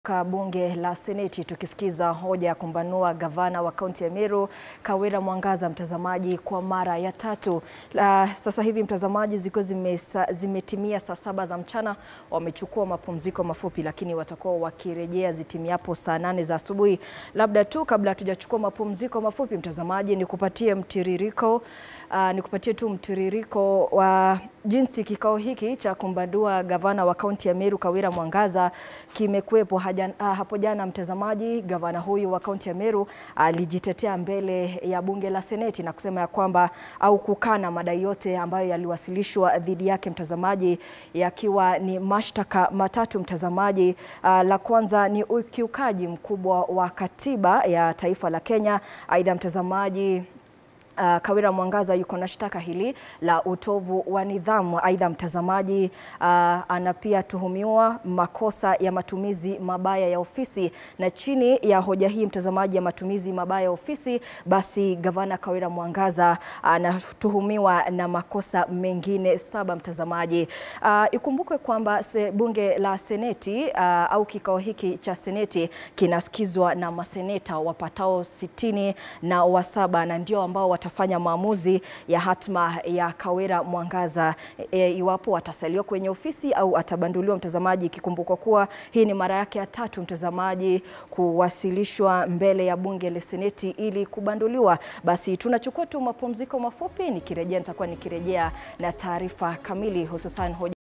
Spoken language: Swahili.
Ka bunge la Seneti tukisikiza hoja ya kumbanua gavana wa kaunti ya Meru Kawira Mwangaza, mtazamaji, kwa mara ya tatu. La, sasa hivi mtazamaji, zikiwa zimetimia saa saba za mchana, wamechukua mapumziko mafupi, lakini watakuwa wakirejea zitimiapo saa nane za asubuhi. Labda tu kabla hatujachukua mapumziko mafupi, mtazamaji, nikupatie mtiririko uh, nikupatie tu mtiririko wa jinsi kikao hiki cha kumbandua gavana wa kaunti ya Meru Kawira Mwangaza kimekuwepo. Hapo jana mtazamaji, gavana huyu wa kaunti ya Meru alijitetea mbele ya bunge la Seneti na kusema ya kwamba au kukana madai yote ambayo yaliwasilishwa dhidi yake mtazamaji, yakiwa ni mashtaka matatu mtazamaji. Uh, la kwanza ni ukiukaji mkubwa wa katiba ya taifa la Kenya. Aidha mtazamaji Uh, Kawira Mwangaza yuko na shtaka hili la utovu wa nidhamu. Aidha mtazamaji, uh, ana pia tuhumiwa makosa ya matumizi mabaya ya ofisi, na chini ya hoja hii mtazamaji, ya matumizi mabaya ya ofisi, basi gavana Kawira Mwangaza anatuhumiwa na makosa mengine saba mtazamaji. Uh, ikumbukwe kwamba bunge la Seneti uh, au kikao hiki cha Seneti kinasikizwa na maseneta wapatao sitini na wasaba na ndio ambao watafanya maamuzi ya hatma ya Kawira Mwangaza e, iwapo atasaliwa kwenye ofisi au atabanduliwa mtazamaji, ikikumbukwa kuwa hii ni mara yake ya tatu mtazamaji kuwasilishwa mbele ya bunge la Seneti ili kubanduliwa. Basi tunachukua tu mapumziko mafupi, nikirejea nitakuwa nikirejea na taarifa kamili hususan hoja